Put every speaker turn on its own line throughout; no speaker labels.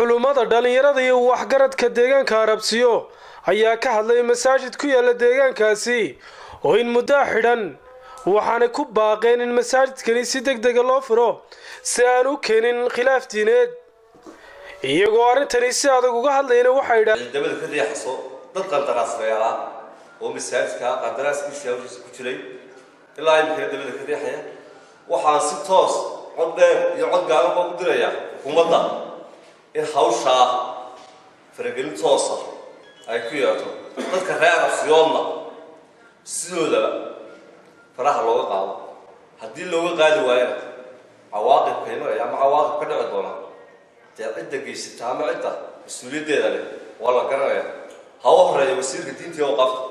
culummada dhallinyarada iyo waxgaradka deegaanka arabsiyo ayaa ka hadlay masaajid ku yaala deegaankaasi oo in muddaa xidhan waxaana ku baaqeen in masaajidkani si deg dega loo furo si aan u keenin khilaaf diineed iyagoo arrintani si adag uga hadlayna waxay idhaa
dabada ka riixaso dad qandaraasreela oo masaajidka qandaraaskiisa hawshiisa ku jiray ilaa imikana dabada ka riixaya waxaan si toos cod dheer iyo cod gaaban baa ku diraya xukuumadda in hawshaa faragelin toosa ay ku yeeto dadka reer afsiyoodna sidoodaba faraha looga qaado haddii looga qaadi waayana cawaaqibka imanaya ama cawaaqib ka dhici doona dee cidda geysata ama cidda mas-uuliyaddeeda leh waa la garanaya ha u horeeya wasiirka diintii oo qabta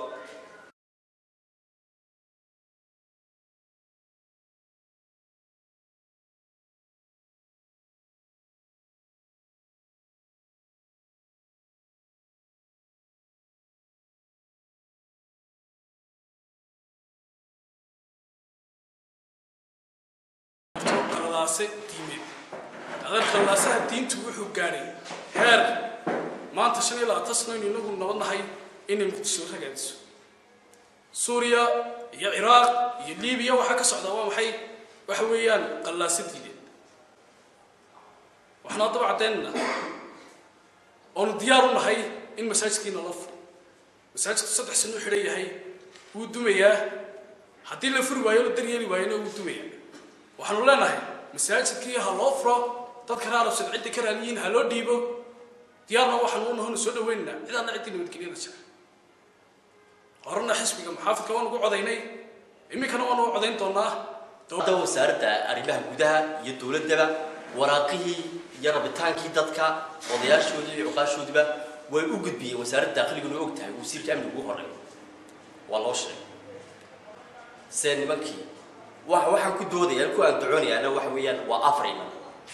khalaase diimeed adeer khallaasaha diintu wuxuu gaadhay heer maanta shan iyo labaatan sano inu inagu nabad nahay inay muqdisho ragaadiso suuriya iyo ciraaq iyo libiya waxaa ka socdaa waa maxay waxa weeyaan qallaase diineed waxaan haddaba caddaynana oonu diyaar u nahay in masaajidkiina la furo masaajidku saddex sano u xidhan yahay wuu dumayaa haddii la furi waayo la daryeeli waayona wuu dumayaa waxaanu leenahay masaajidkii ha loo furo dadka raalabsan cidda ka raaliyiin ha loo dhiibo diyaarna waxaanu u nahona soo dhaweynana cidaana ciddii nabadgelyada jira horena xisbiga maxaafidka waan ugu codaynay iminkana waanu u codayn doonaa
hadda wasaaradda arrimaha gudaha iyo dowladdaba waraaqihii iyo rabitaankii dadka odayaashoodii iyo cuqaashoodiba way u gudbiyeen wasaaradda daaqliguna og tahay wasiirka amniga ugu horeeya waa loo sheegay see nimankii wa waxaan ku doodaya ku aan ducoonayaana waxa weeyaan waa afar iman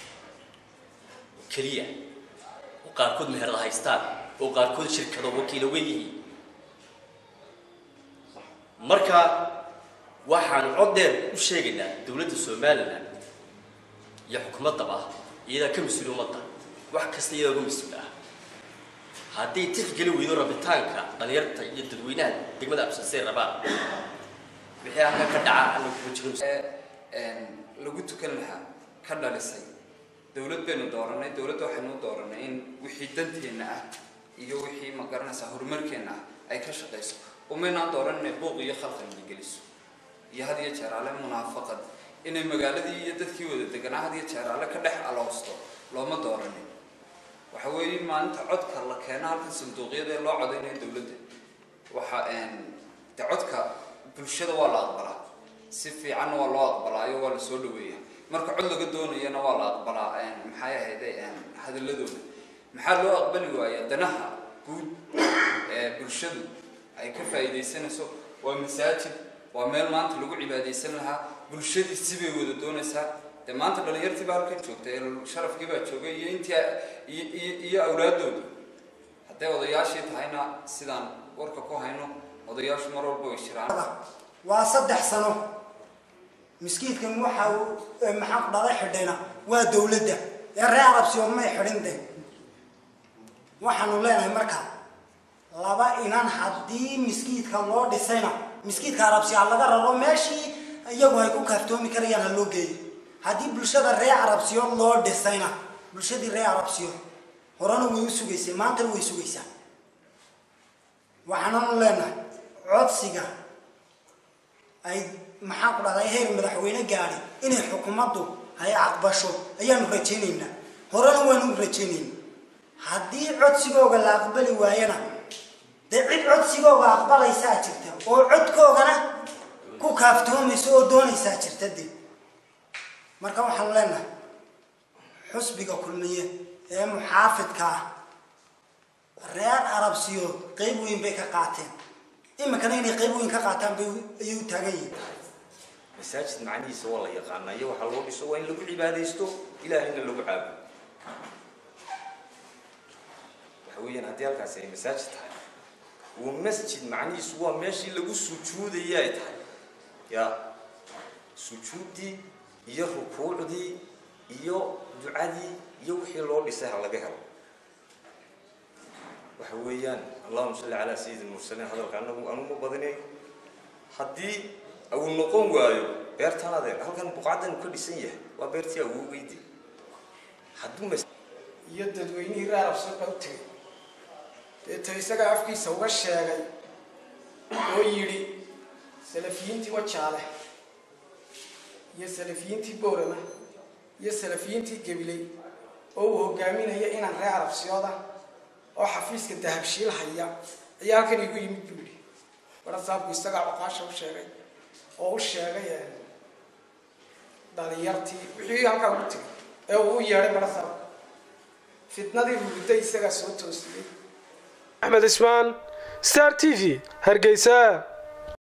keliya oo qaarkood meherada haystaan oo qaarkood shirkado wakiilo weyn yihiin marka waxaan cod dheer u sheegaynaa dowladda somalilan iyo xukuumaddaba iyadaa ka mas-uuli ummadda wax kasta iyadaa uga mas-uul ah hadday tixgeli weydo rabitaanka dhalinyarta iyo dadweynaha degmada absasee rabaan wixii halka ka dhaca alla kuma jiro
lagu tukan lahaa ka dhalisay dowlad baynu dooranay dowladda waxaynu u dooranay in wixii danteenna ah iyo wixii ma garanaysaa horumarkeenna ah ay ka shaqayso umaynaan dooran inay buuq iyo khalqalna geliso iyo had iyo jeer alle munaafaqad inay magaaladii iyo dadkii wada deganaa had iyo jeer alle ka dhex aloosto looma dooranin waxa weeye maalinta codka la keena halkan sanduuqyada ee loo codaynayo dowladda waxa de codka bulshada waa la aqbalaa si fiicanna waa loo aqbalaayo waa la soo dhaweeya marka cod laga doonayana waa la aqbalaa maxay ahayde hadaladooda maxaa loo aqbali waaya danaha guud ee bulshadu ay ka faa'iidaysanayso waa masaajid waa meel maanta lagu cibaadaysan lahaa bulshadii sibay wada doonaysaa dee maanta dhalinyartii baa halkan joogta ee sharafkii baa joogay iyo intii iyo iyo awlaadooda hadday odayaashii tahayna sidaan warka ku hayno odayaashu mar walba way jiraan
waa saddex sano miskiidkan waxa uu maxaan ku dhalay xidhayna waa dowladda ee reer arabsiyo may xidhin de waxaanu leenahay marka laba inan haddii miskiidka loo dhisayna miskiidka arabsiyo ha laga raro meeshii iyagu ay ku kaaftoomi karayaan ha loo geeyo haddii bulshada reer arabsiyo loo dhisayna bulshadii reer arabsiyo horena way u sugaysay maantana way sugaysaa waxaananu leenahay codsiga ay maxaan ku dhahday heer madaxweyne gaadhi inay xukuumaddu ay aqbasho ayaanu rajaynaynaa horena waanu u rajaynayna haddii codsigooga la aqbali waayana dee cid codsigooga aqbalaysaa jirta oo codkoogana ku kaaftoomaysa oo doonaysaa jirta de marka waxaanu leenahay xusbiga kulmiye ee muxaafidka ah reer arabsiyood qeyb weyn bay ka qaateen iminkana inay qayb weyn ka qaataan bay ayay u taagan yihiin
masaajid macnihiisa waa la yaqaanaa iyo waxaa loo dhiso waa in lagu cibaadaysto ilaahayna lagu caabudo waxa weeyaan haddii halkaasi ay masaajid tahay uu masjid macnihiisu waa meeshii lagu sujuudayay ay tahay ya sujuuddii iyo rukuucdii iyo ducadii iyo wixii loo dhisay ha laga helo
waxa weeyaan allahuma salli calaa sayidi lmursaliin hadalka anagu anuma badinay haddii uu noqon waayo beertan adeer halkan buqacdan ka dhisan yahay waa beertii awowgeydi hadduu mas
iyo dadweynihii raarabsuuqa u tegay deeto isagaa afkiisa uga sheegay oo yidhi salafiyiintii wajaale iyo salafiyiintii boorama iyo salafiyiintii gabiley oo uu hogaaminaya inaan reer arabsiyooda oo xafiiska dahabshiil haya ayaa halkan igu yimid buu yidhi barasaabku isagaa cuqaasha u sheegay oo u sheegay dhalinyartii wixii halkaa ugu tegay ee uu u yeedhay barasaabku fitnadii rugida isagaa soo toosiyey
axmed ismaan star t v hargeysa